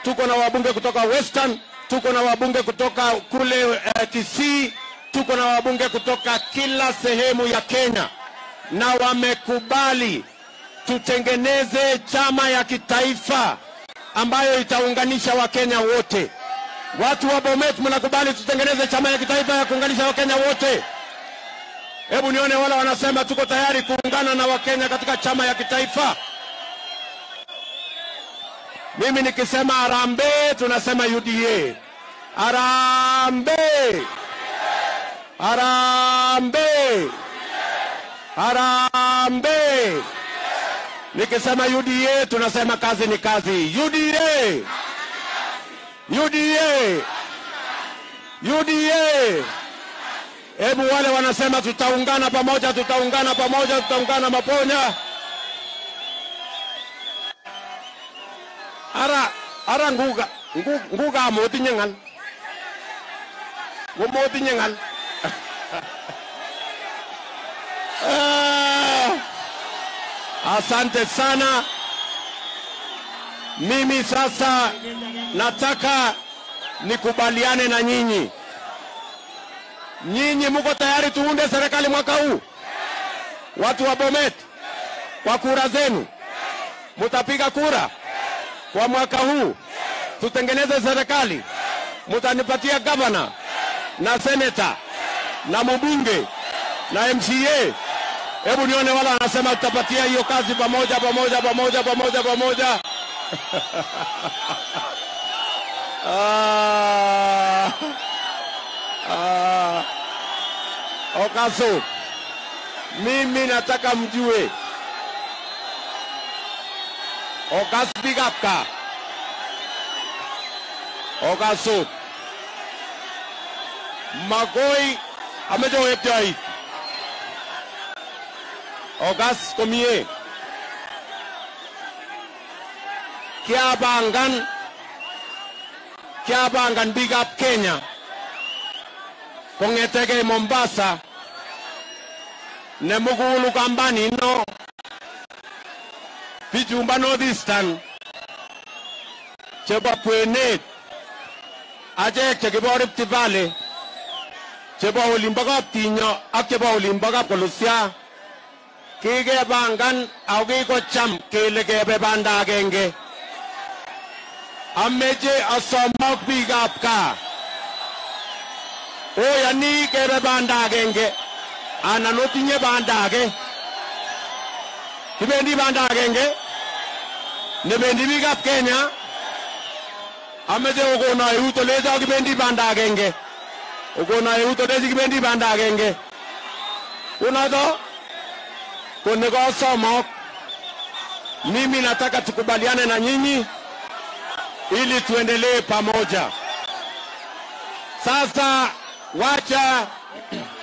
tuko na wabunge kutoka Western, tuko na wabunge kutoka kule uh, Kisii, tuko na wabunge kutoka kila sehemu ya Kenya, na wamekubali tutengeneze chama ya kitaifa ambayo itaunganisha Wakenya wote. Watu wa Bomet, mnakubali tutengeneze chama ya kitaifa ya kuunganisha Wakenya wote? Hebu nione wale wanasema tuko tayari kuungana na Wakenya katika chama ya kitaifa. Mimi nikisema harambee, tunasema UDA. Harambee, harambee, harambee. Nikisema UDA, tunasema kazi ni kazi. UDA, UDA, UDA. Hebu wale wanasema tutaungana pamoja, tutaungana pamoja, tutaungana maponya. Ara ara nguga ngu- nguga motinye ngal. Ngo motinye ngal. Ah, Asante sana. Mimi sasa nataka nikubaliane na nyinyi. Nyinyi mko tayari tuunde serikali mwaka huu? Watu wa Bomet, kwa kura zenu mutapiga kura kwa mwaka huu, tutengeneze serikali. Mutanipatia gavana na seneta na mbunge na MCA. Hebu nione wala wanasema tutapatia hiyo kazi pamoja pamoja pamoja pamoja pamoja. ah, ah. Okaso, mimi nataka mjue Okas Bigapka, Okaso, Magoi amejowepjait Okas komie kiabangan kiabangan bigap Kenya kong'etegei Mombasa nemugulu kambani no bichumba Northeastern chebo kwenet achek chekibo Rift Valley chebo olimbo kaptinyo ak chebo olimbo kapkolusya kikepangan ako kikocham kele kebe banda agenge ameche asomok biikab gaa oyani kebe banda agenge anan otinye banda age kibendi banda agenge nebendi biikab Kenya ameche okono eut olecho kibendi banda agenge okono eut olechi kibendi banda agenge unoto kunigosomok mimi nataka tukubaliane na nyinyi ili tuendelee pamoja sasa wacha